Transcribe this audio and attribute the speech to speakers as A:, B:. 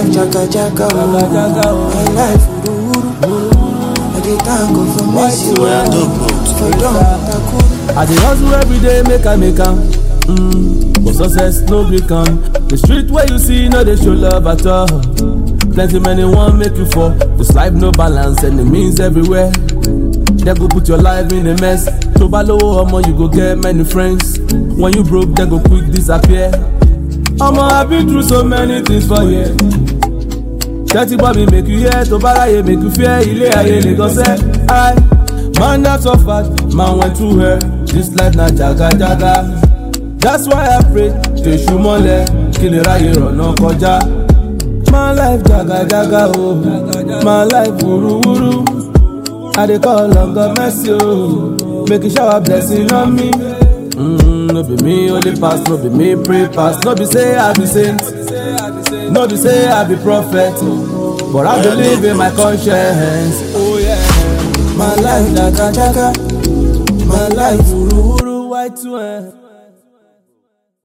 A: life jaga jaga oh. My life uru uru. I dey thank God for mercy
B: Where I do
A: oh.
B: good.
A: For don takuru.
C: I dey hustle every day make I make am. Mm, but success no gree come. The street where you see no dey show love at all. Plenty many wan make you fall. This life no balance enemies everywhere. They go put your life in a mess. Tó bá lówó ọmọ you go get many friends. When you broke they go quick disappear. Ọmọ I been through so many things for here. Tẹ́tí gbọ́ mi make you hear tó bá ráyè make you fear ilé ayé nìkan sẹ́. I man that suffered man went through hell. This life na jaga jaga. That's why I pray tèṣù mọ́lẹ̀ kí lè ráyè rọ̀nà kọjá. My life jaga jaga o, oh. my life wuruwuru. I dey call on God mercy o, oh. make you shower blessing on me. Mm, no be me only pass, no be me pray pass, no be say I be saint, no be say I be prophet, but I believe in my conscience. Oh yeah.
A: My life jaga jaga. My life uru uru.
C: Wuru white to